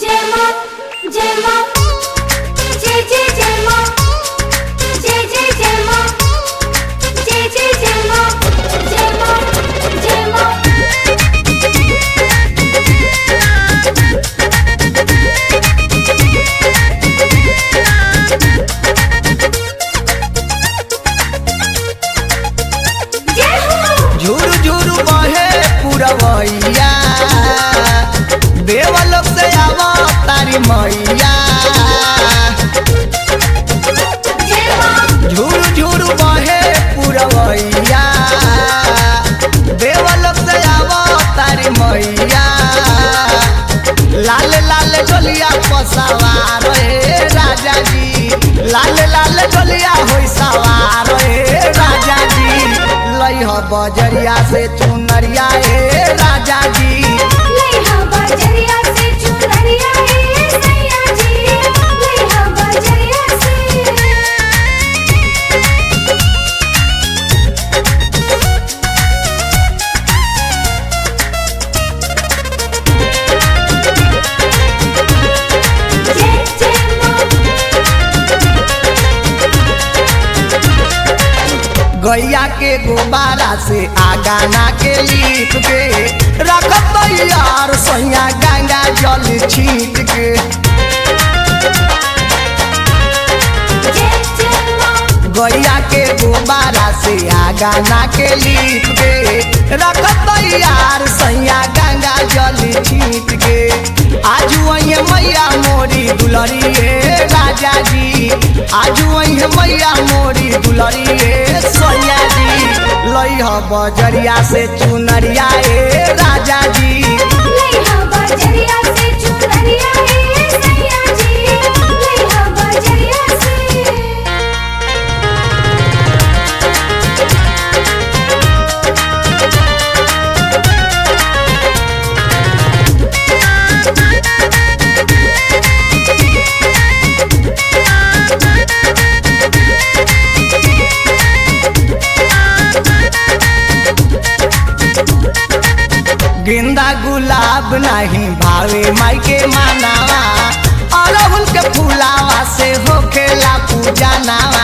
जय मां जय मां जय जय जय मां जय जय जय मां जय जय जय मां जय मां जय मां जय हो झुरु झुरु बहे पुरवैया देवलोक से आव तारी मैया जय मां झुरु झुरु बहे पुरवैया देवलोक से आव तारी मैया लाल लाल डोलिया पसवार हे राजा जी लाल लाल डोलिया होई सवार हे राजा जी लइह बजरिया से चुनरिया हे राजा जी लइहा बजरिया से चुनरिया ए सैया जी लइहा बजरिया से जय जय मां गैया के गुब्बारा से आगाना के लीप के रखत यार सैया गंगा जल छीट के जय जय मां गैया के गुब्बारा से आगाना के लीप के रखत यार सैया गंगा जल छीट के आज वही मैया मोरी दुलरी हे राजा जी आज वही मैया मोरी दुलरी हे सैया जी लइह बजरिया से चुनरिया हे राजा जी लइहा बजरिया से चुनरिया ए सैया जी लइहा बजरिया से गेंदा गुलाब नहीं भावे माई के मानावा अरहुल के फुलावा से होखेला पूजा नावा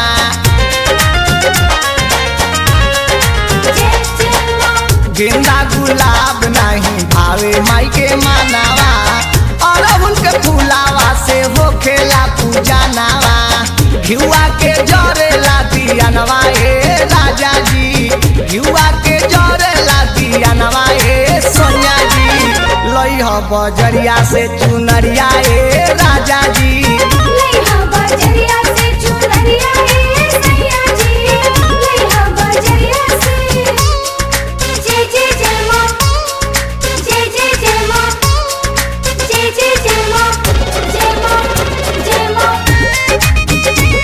जय जय मां गेंदा गुलाब नहीं भावे माई के मानावा अरहुल के फुलावा से होखेला पूजा नावा घिउआ के जरेला दियानवा ए राजा जी घिउआ के जरेला दियानवा ए सोनिया जी लइह बजरिया से चुनरिया ए राजा जी लइहा बजरिया से चुनरिया ए सैया जी लइहा बजरिया से जय जय जय मां जय जय जय मां जय जय जय मां जय मां जय मां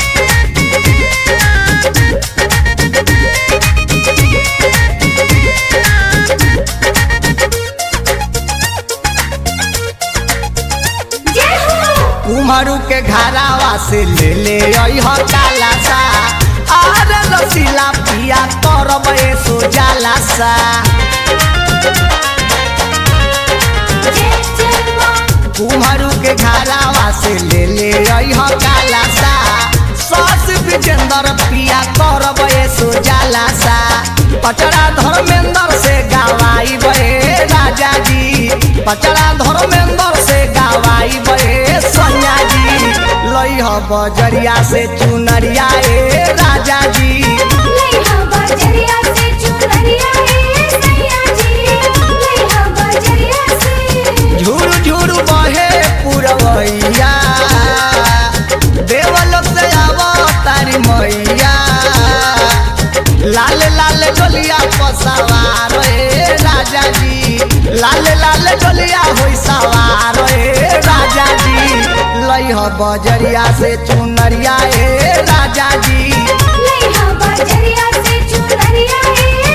जय हो कुम्हरू के घरावा से ले ले अइह काला सा आर रसीला पिया करब सो जाला सा जय जय मां कुम्हरू के घरावा से ले ले अइह काला सा सस विजेंदर पिया करब सो जाला सा पचड़ा धर्मेंद्र से गवाई बे राजा जी पचड़ा धर्मेंद्र से गवाई बे सोनिया जी लइह बजरिया से चुनरिया ए राजा जी लइहा बजरिया से चुनरिया ए सैया जी लइहा बजरिया से झुरु झुरु बहे पुरवैया देवलोक से आव तारी मैया लाल लाल डोलिया पसवार हे राजा जी लाल लाल डोलिया होई सवार हे राजा जी लइह बजरिया से चुनरिया हे राजा जी लइहा बजरिया से चुनरिया ए